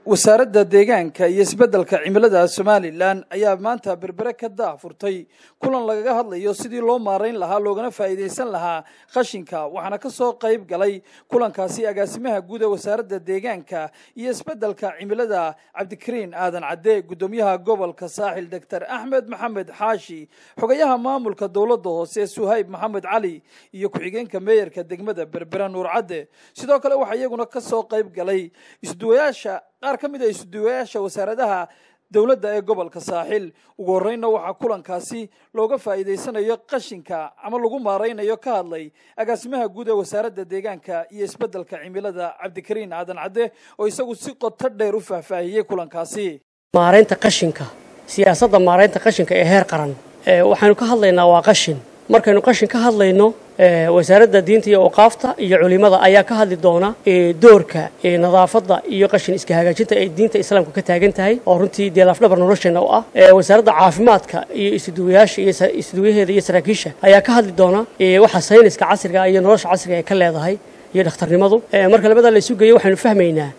wasaaradda deegaanka iyo isbeddelka cimilada somalilan ayaa maanta berbere ka daahfurtay kulan lagaga hadlayo sidii loo maarayn lahaa loogana faa'iidaysan lahaa qashinka waxaana ka soo qayb galay kulankaasi agaasimaha guud ee wasaaradda deegaanka iyo isbeddelka cimilada cabdikariin aadan cadde guddoomiyaha gobolka saaxil doctor axmed maxamed xaashi xogayaha maamulka dowladda hoose suhayb maxamed cali iyo ku-xigeenka meeyarka degmada berbere nuur cadde sidoo kale waxaa iyaguna ka soo qayb galay isduwayaasha qaar ka mid a isduwayaasha wasaaradaha dowladda ee gobolka saaxil ugu horreynna waxaa kulankaasi looga faa'iidaysanayo qashinka ama lagu maaraynayo ka hadlay agaasimaha guud ee wasaaradda deegaanka iyo isbeddelka cimilada cabdikariin aadan cadde oo isagu si qoto dheer u faahfaahiyey kulankaasi maaraynta qashinka siyaasadda maaraynta qashinka ee heer qaran waxaynu ka hadlaynaa waa qashin markaynu qashin ka hadlayno wasaaradda diinta iyo awqaafta iyo culimada ayaa ka hadli doona doorka nadaafadda iyo qashin iska hagaajinta ay diinta islaamka ka taagan tahay oo runtii dee lafdhabar nolosheena u ah wasaaradda caafimaadka iyo isduwayaasha iyo isduwayaheeda iyo saraakiisha ayaa ka hadli doona waxa sayniska casriga iyo nolosha casriga ay ka leedahay iyo dhakhtarnimadu marka labadaa la isu geeyo waxaynu fahmaynaa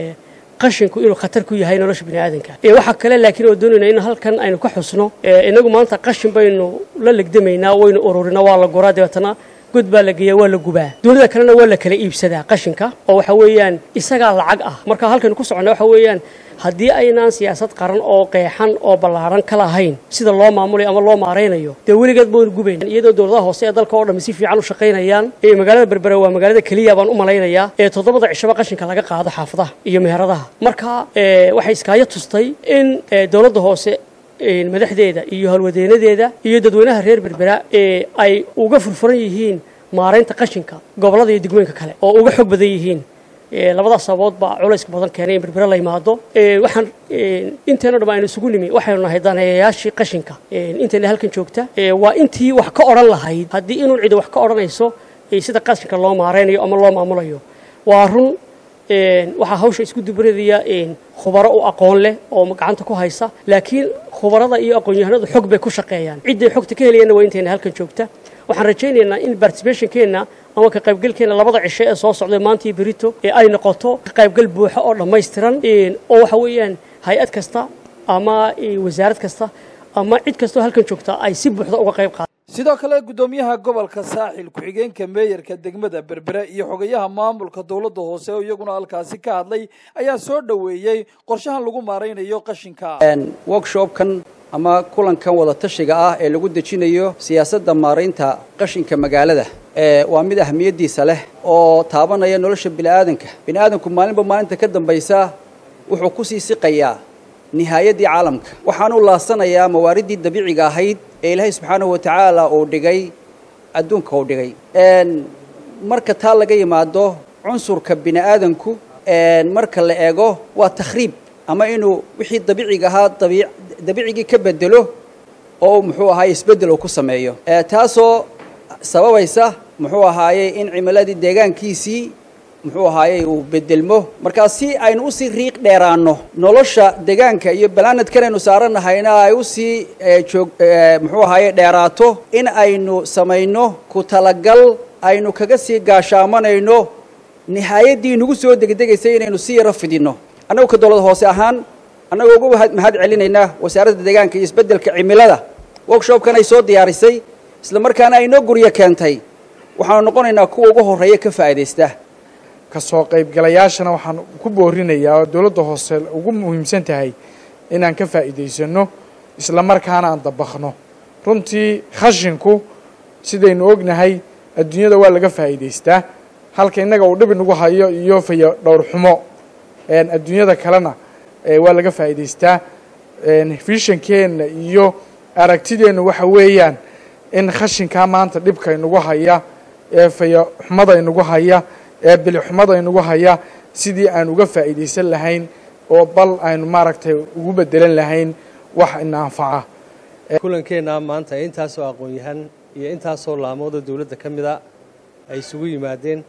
qashinku inuu khatar ku yahay nolosha bini aadanka waxaa kale laakiin oo doonayna in halkan aynu ka xusno inagu maanta qashin baynu la legdamaynaa waynu ururinaa waa la guraa dabeetana god baa la geeyaa waa la gubaa dunida kalena waa la kala iibsadaa qashinka oo waxa weeyaan isagaa lacag ah marka halkaynu ku soconnaa waxa weeyaan haddii aynaan siyaasad qaran oo qeexan oo ballaaran ka lahayn sida loo maamulayo ama loo maaraynayo dee weligeed baynu gubayn iyadoo dowladaha hoose ee dalka oo dhammi si fiican u shaqaynayaan magaalada berbere waa magaalada keliya baan u malaynayaa ee toddobada cishaba qashinka laga qaado xaafadaha iyo meheradaha marka waxay iskaayo tustay in dowladda hoose madaxdeeda iyo howlwadeenadeeda iyo dadweynaha reer berbera ay uga furfuran yihiin maaraynta qashinka gobollada iyo degmooyinka kale oo uga xog badan yihiin labadaas sababood baa culayska badan keenay in berbere la yimaado waxaan inteena dham aynu isugu nimi waxaynu nahay daneeyayaashii qashinka intayna halkan joogta waa intii wax ka odhan lahayd haddii inuu cidi wax ka odhanayso sida qashinka loo maaraynayo ama loo maamulayo waa run waxaa hawsha isku dubradaya khubaro u aqoon leh oo gacanta ku haysa laakiin khubarada iyo aqoon-yahanadu xog bay ku shaqeeyaan cidday xogta ka helayaanna waa intayna halkan joogta waxaan rajaynaynaa in particibationkeenna ama ka qaybgalkeenna labada cisho ee soo socday maanta iyo berito ee ay noqoto ka qaybgal buuxa oo dhammaystiran oo waxa weeyaan hay-ad kasta ama wasaarad kasta ama cid kastoo halkan joogta ay si buuxda uga qayb qaada sidoo kale guddoomiyaha gobolka saaxil ku-xigeenka meeyarka degmada berbere iyo xogayaha maamulka dowladda hoose oo iyaguna halkaasi ka hadlay ayaa soo dhoweeyey qorshahan lagu maaraynayo qashinka workshopkan ama kulankan wada tashiga ah ee lagu dejinayo siyaasadda maaraynta qashinka magaalada waa mid ahmiyaddiisa leh oo taabanaya nolosha bini'aadanka bini'aadanku maalinba maalinta ka dambaysa wuxuu kusii siqayaa nihaayaddii caalamka waxaanu laasanayaa mawaariddii dabiiciga ahayd ee ilaahay subxaanahu wa tacaala uu dhigay adduunka uu dhigay marka taa laga yimaado cunsurka bini'aadanku marka la eego waa takhriib ama inuu wixii dabiiciga ahaa dabiicigii ka bedelo oo muxuu ahaaye isbeddel uu ku sameeyo taasoo sababaysa muxuu ahaaye in cimiladii deegaankiisii muxuu ahaaye uu bedelmo markaa si aynu usii riiq dheeraanno nolosha deegaanka iyo balaanadkan aynu saaranahayna ay usii joog muxuu ahaaye dheeraato in aynu samayno ku talagal aynu kaga sii gaashaamanayno nihaayaddii nagu soo degdegaysay inaynu si yaro fidinno annagu ka dowlad hoose ahaan annagoo uga mahad celinaynaa wasaaradda deegaanka iyo isbeddelka cimilada workshopkan ay soo diyaarisay isla markaana ay noo guryo keentay waxaanu noqonaynaa kuwa ugu horreeya ka faa'iidaysta ka soo qaybgalayaashana waxaan ku boorinayaa oo dowladda hoose ugu muhiimsan tahay inaan ka faa'iidaysanno isla markaana aan dabakno runtii khashinku sidaynu ognahay adduunyada waa laga faa'iidaystaa halka innaga uu dhibi nagu hayo iyo fayo dhowr xumo adduunyada kalena waa laga faa'iidaystaa fishankeenna iyo aragtideenna waxa weeyaan in khashinkaa maanta dhibka inagu haya ee fayo xumada inagu haya ee bilixumada inagu haya sidii aan uga faa'iidaysan lahayn oo bal aynu maaragtay ugu bedelan lahayn wax ina anfaca kulankeenna maanta intaasoo aqoon-yahan iyo intaasoo laamooda dowladda ka mida ay isugu yimaadeen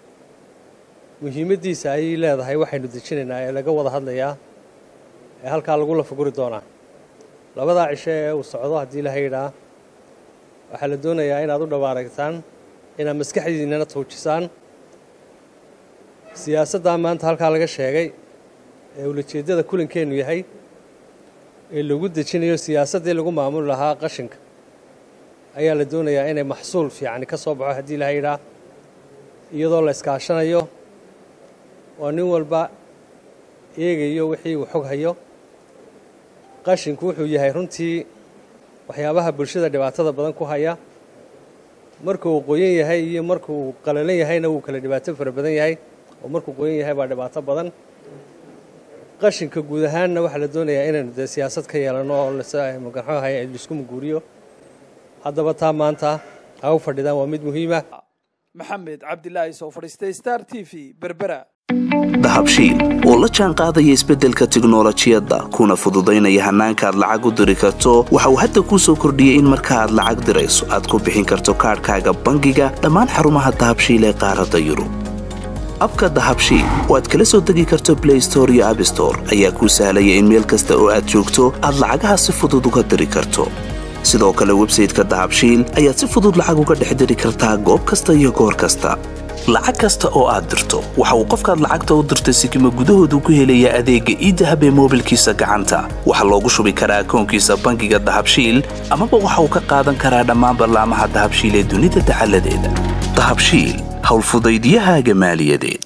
muhiimaddiisa ayay leedahay waxaynu dejinaynaa ee laga wada hadlayaa ee halkaa lagu lafaguri doonaa labadaa cisho ee uu socdo haddii ilaha yidhaa waxaa la doonayaa inaad u dhawaaragtaan inaad maskaxdiinnana tuujisaan siyaasaddaa maanta halkaa laga sheegay ee ulajeeddada kulankeennu yahay ee lagu dejinayo siyaasaddii lagu maamuli lahaa qashinka ayaa la doonayaa inay maxsuul fiicani ka soo baxo haddii la yidhaah iyadoo la iskaashanayo oo nin walba eegayo wixii uu xog hayo qashinku wuxuu yahay runtii waxyaabaha bulshada dhibaatada badan ku haya markuu qoyan yahay iyo markuu qalalan yahayna wuu kala dhibaato fara badan yahay oo markuu qoyan yahay baa dhibaato badan qashinka guud ahaanna waxaa la doonayaa inaynu dee siyaasad ka yeelanno oo magaxohay laisku muguuriyo haddaba taa maanta ha u fadhidaan waa mid muhiima maxamed cabdilaahi soo fadhiistay star t v berbera dahabshiil oo la jaan qaadaya isbeddelka tiknolojiyadda kuna fududaynaya hannaanka aad lacag u diri karto waxa uu hadda kuu soo kordhiyey in marka aad lacag dirayso aad ku bixin karto kaadhkaaga bangiga dhammaan xarumaha dahabshiil ee qaaradda yurub abka dahabshiil oo aad kala soo degi karto blay store iyo abstore ayaa kuu sahlaya in meel kasta oo aad joogto aad lacagaha si fudud uga diri karto sidoo kale websayteka dahabshiil ayaad si fudud lacag uga dhex diri kartaa goob kasta iyo goor kasta lacag kasta oo aad dirto waxa uu qofkaad lacagta u dirtay sikima gudahoodu ku helayaa adeegga iidahab ee moobilkiisa gacanta waxaa loogu shubi karaa akoonkiisa bangiga dahabshiil amaba waxa uu ka qaadan karaa dhammaan ballaamaha dahabshiil ee dunida dacaladeeda dahabshiil howlfudaydyahaaga maaliyadeed